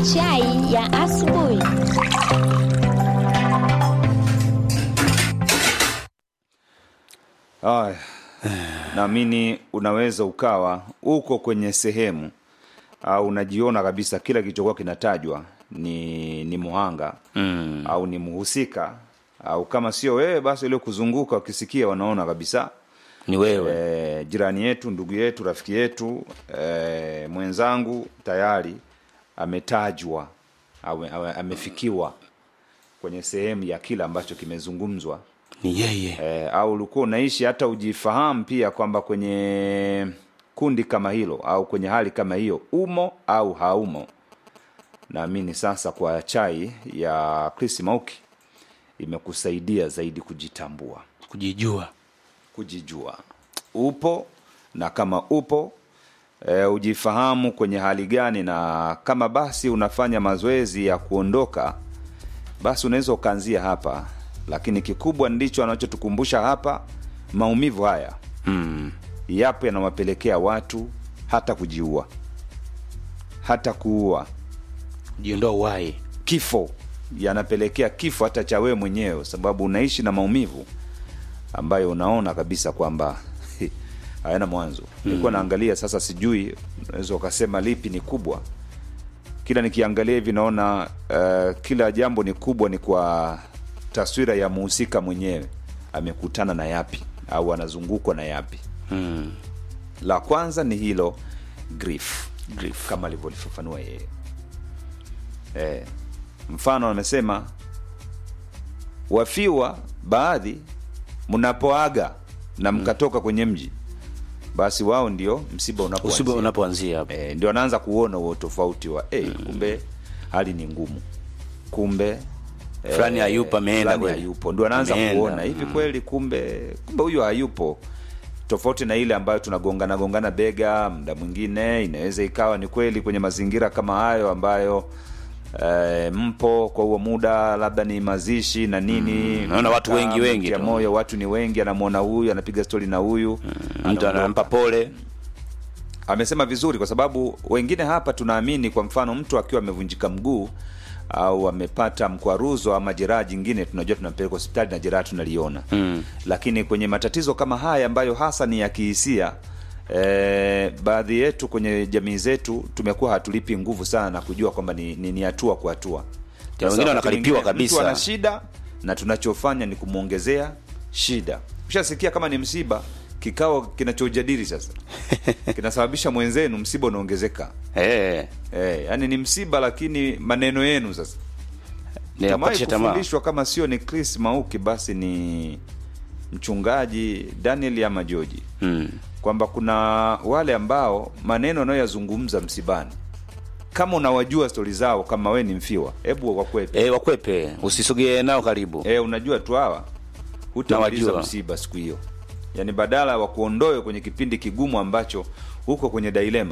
Chai ya asubuhi. Aya, naamini unaweza ukawa uko kwenye sehemu au unajiona kabisa kila kilichokuwa kinatajwa ni ni muhanga Mm. au ni mhusika au kama sio wewe basi ile kuzunguka ukisikia wanaona kabisa Ni wewe. e, jirani yetu ndugu yetu rafiki yetu e, mwenzangu tayari ametajwa au, au amefikiwa kwenye sehemu ya kile ambacho kimezungumzwa Ni yeye. e, au ulikuwa unaishi hata ujifahamu pia kwamba kwenye kundi kama hilo au kwenye hali kama hiyo umo au haumo naamini sasa kwa chai ya Chris Mauki imekusaidia zaidi kujitambua Kujijua. kujijua upo na kama upo e, ujifahamu kwenye hali gani na kama basi unafanya mazoezi ya kuondoka basi unaweza ukaanzia hapa lakini kikubwa ndicho anachotukumbusha hapa maumivu haya Mm. yapo yanawapelekea watu hata kujiua hata kuua Jiondoa uhai. kifo yanapelekea kifo hata cha wewe mwenyewe sababu unaishi na maumivu ambayo unaona kabisa kwamba hayana mwanzo nilikuwa naangalia sasa sijui unaweza ukasema lipi ni kubwa kila nikiangalia hivi naona uh, kila jambo ni kubwa ni kwa taswira ya muhusika mwenyewe amekutana na yapi au anazungukwa na yapi Mm. la kwanza ni hilo grief Grief. kama alivyolifafanua yeye e, mfano amesema wafiwa baadhi mnapoaga na mkatoka kwenye mji basi wao ndio msiba Usiba unapoanzia unapoanzia hapo. e, ndio anaanza kuona huo tofauti wa e, kumbe hali ni ngumu kumbe eh, Fulani hayupo, ameenda fulani kweli. hayupo ndio anaanza Ameenda, kuona hivi kweli kumbe kumbe huyo hayupo tofauti na ile ambayo tunagongana gongana bega muda mwingine inaweza ikawa ni kweli kwenye mazingira kama hayo ambayo eh, mpo kwa huo muda labda ni mazishi na nini Mm, naona watu wengi, Mnakaa, wengi mnatia tu. moyo watu ni wengi anamwona huyu anapiga stori na huyu Mtu anaondoka anampa pole. amesema vizuri kwa sababu wengine hapa tunaamini kwa mfano mtu akiwa amevunjika mguu au amepata mkwaruzo ama jeraha jingine tunajua tunampeleka hospitali na jeraha tunaliona Mm. lakini kwenye matatizo kama haya ambayo hasa ni ya kihisia e, baadhi yetu kwenye jamii zetu tumekuwa hatulipi nguvu sana na kujua kwamba ni, ni, ni hatua kwa hatua wengine Sasa wakati wanakaripiwa mwingine kabisa. mtu ana shida na tunachofanya ni kumwongezea shida ushasikia kama ni msiba kikao kinachojadili sasa kinasababisha mwenzenu msiba unaongezeka Eh. e, yani ni msiba lakini maneno yenu sasa Ni ya Tumewahi kukatisha tamaa. kufundishwa kama sio ni chris mauki basi ni mchungaji daniel ama joji Mm. kwamba kuna wale ambao maneno wanayoyazungumza msibani kama unawajua stori zao kama we ni mfiwa hebu wakwepe Eh, wakwepe. Usisogee nao karibu. e, unajua tu hawa hutamaliza Nawajua. msiba siku hiyo yaani badala wa kuondoe kwenye kipindi kigumu ambacho huko kwenye dailema